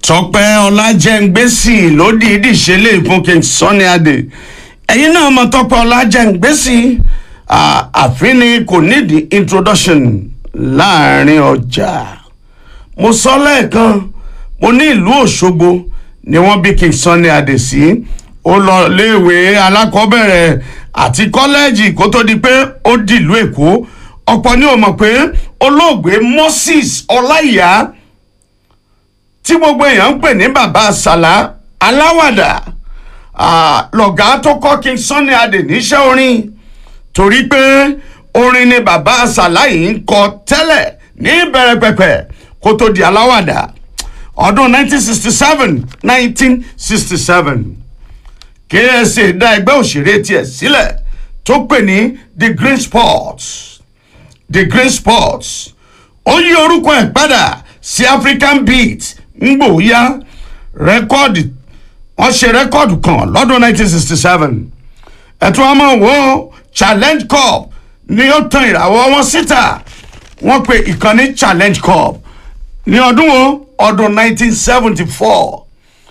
tọpẹ ọlájẹngbèsì ló dìídì ṣe lè fún king sunny adé ẹyin náà mọ tọpẹ ọlájẹngbèsì àfin ni kò nídìí introduction láàrin ọjà mo sọ lẹ́ẹ̀kan mo ní ìlú òṣogbo ni wọ́n bí king sunny adé sí ó lọ léèwé alákọ̀ọ́bẹ̀rẹ̀ àti kọ́lẹ́ẹ̀jì kó tó di pé ó dìlú èkó ọ̀pọ̀ ni ò mọ̀ pé olóògbé moses ọláìyá tí gbogbo èèyàn ń pè ní bàbá àsàlá aláwàdà lọ̀gá tó kọ́ king sunny adé níṣẹ́ orin torí pé orin ni bàbá àsàlá yìí ń kọ tẹ́lẹ̀ ní ìbẹ̀rẹ̀ pẹ̀pẹ̀ kó tó di aláwàdà ọdún 1967 1967 ksa dá ẹgbẹ́ òṣèré tiẹ̀ sílẹ̀ tó pè ní the green sports the green sports ó yí orúkọ ẹ̀ padà sí african beat ngbòóyá rẹ́kọ́ọ̀dì wọ́n ṣe rẹ́kọ́ọ̀dù kan lọ́dún 1967 ẹ̀tún ọmọ wo challenge cup ni ó tan ìràwọ̀ wọn síta wọ́n pe ìkànnì challenge cup ní ọdún wo ọdún 1974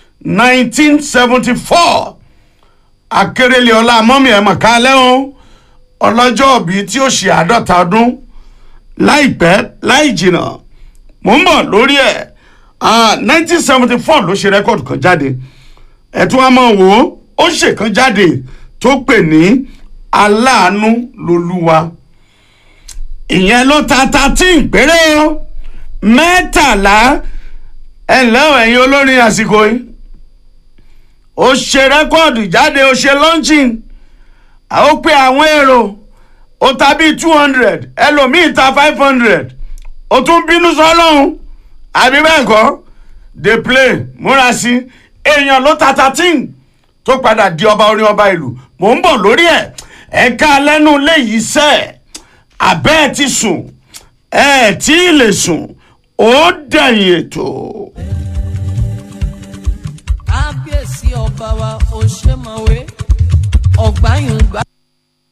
1974 akérèlé ọlá mọ́mí ẹ̀ mọ̀kálẹ́ o ọlọ́jọ́ òbí tí ó ṣe àádọ́ta ọdún láìpẹ́ láì jìnnà mò ń bọ̀ lórí ẹ̀ nineteen seventy four ló ṣe rẹ́kọ̀dù kan jáde ẹ̀tún àmọ́ wò ó ó ṣe kan jáde tó pè ní aláàánú lolúwa ìyẹn ló ta thirteen péré o mẹ́tàlá ẹ̀ ǹlẹ́ ẹ̀yin olórin àsìkò yìí ó ṣe rẹ́kọ̀dù jáde ó ṣe launching ó pe àwọn èrò ó ta bíi two hundred ẹlòmíì ta five hundred ó tún bínú sọ́lọ́hún àbí bẹ́ẹ̀ kọ́ dey play múra sí èèyàn ló ta thirteen tó padà di ọba orin ọba ìlú mò ń bọ̀ lórí ẹ̀ ẹ̀ka lẹ́nu léyìí sẹ́ abẹ́ ẹ̀ ti sùn ẹ̀ tí ì lè sùn ó dẹ̀yìn ètò. kábíyèsí ọba wa ò ṣe mọ̀wé ọ̀gbáyùn gbà.